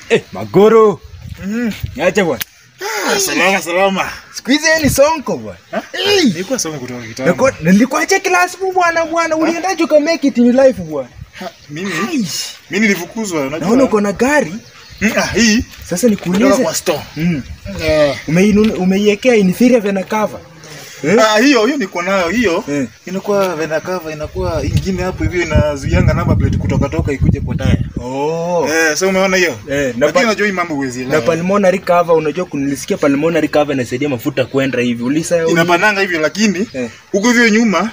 Eh, Magoro. Acha bwana. Salama salama. Siku hizi yeye ni sonko bwana. Eh, Nilikuwa soma kutoka kitambo. niko- nilikuacha class bu bwana bwana. Uliendaje uka make it in life bwana? Ha, Mimi mimi nilifukuzwa unajua. Naona uko na gari. Mm, ah, hii Sasa kutoka nikuulize. kwa store. Mm. Eh. Umeinu- Umeiwekea inferior vena cover. Eh? Ah, hiyo hiyo niko nayo hiyo. Eh. Inakuwa vena cover inakuwa ingine hapo hivi inazuianga number plate kutoka toka ikuje kwa taya. Oh. Eh, sasa umeona hiyo? Eh, na Lakini pa- unajua hii mambo huwezi na elewa. pulmonary cover unajua kunilisikia pulmonary cover inasaidia mafuta kwenda hivi. Ulisa Inapananga hivyo lakini Eh. huko hivyo nyuma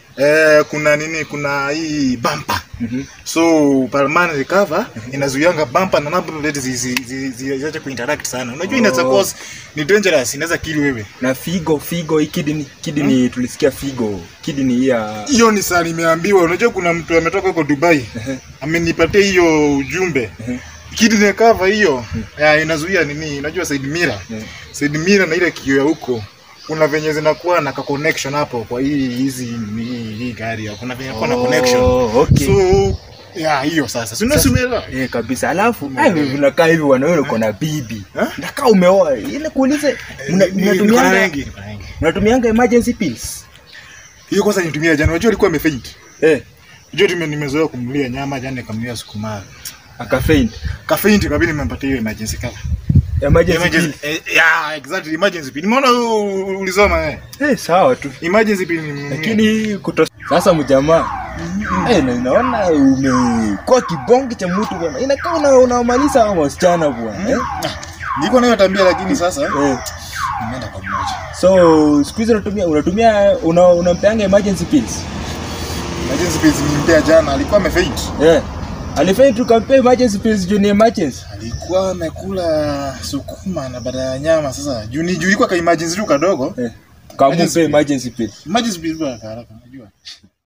eh, kuna nini kuna hii bumper. Mhm. So pulmonary cover inazuianga bumper na number plate ziache zi, zi, ziache kuinteract sana. Unajua inaweza Oh. cause ni dangerous, inaweza kill wewe. na figo figo hii kidney kidney tulisikia figo kidney hii ya hiyo ni saa nimeambiwa unajua kuna mtu ametoka huko dubai amenipatia hiyo ujumbe kidney cover hiyo ya, inazuia nini unajua side mirror Yeah. side mirror na ile kioo ya huko kuna venye zinakuwa na ka connection hapo kwa hii hizi hii, hii gari hapo. kuna venye kuwa na connection Oh, okay. so ya hiyo sasa si unasumela Eh, kabisa alafu ai wewe unakaa hivi bwana wewe uko na bibi Eh? nakaa umeoa ile kuulize mna- mnatumianga mnatumianga emergency pills hiyo kwanza nitumia jana unajua alikuwa amefaint eh unajua tume nimezoea kumlia nyama jana nikamlia sukuma akafaint kafaint kabidi nimempatia hiyo emergency cover emergency Emergency, pills eh, yeah, exactly, emergency pin. Nimeona u- u- ulisoma eh. eh sawa tu Emergency pin ni- lakini kuto sasa mjamaa eh na inaona umekuwa kibonge cha mtu bwana inakaa una unamaliza hao wasichana bwana eh nilikuwa nayo tabia lakini sasa eh nimeenda kwa mmoja. so siku hizi unatumia unatumia una, unampeanga emergency pills Emergency pin nimpea jana, alikuwa amefaint. yeah. alifai tukampea emergency pills juu ni emergency Alikuwa amekula sukuma na baada ya nyama sasa. Juu ni juu ilikuwa ka emergency tu kadogo. eh. kamupe Emergency emergency pills Emergency pin kwa haraka unajua.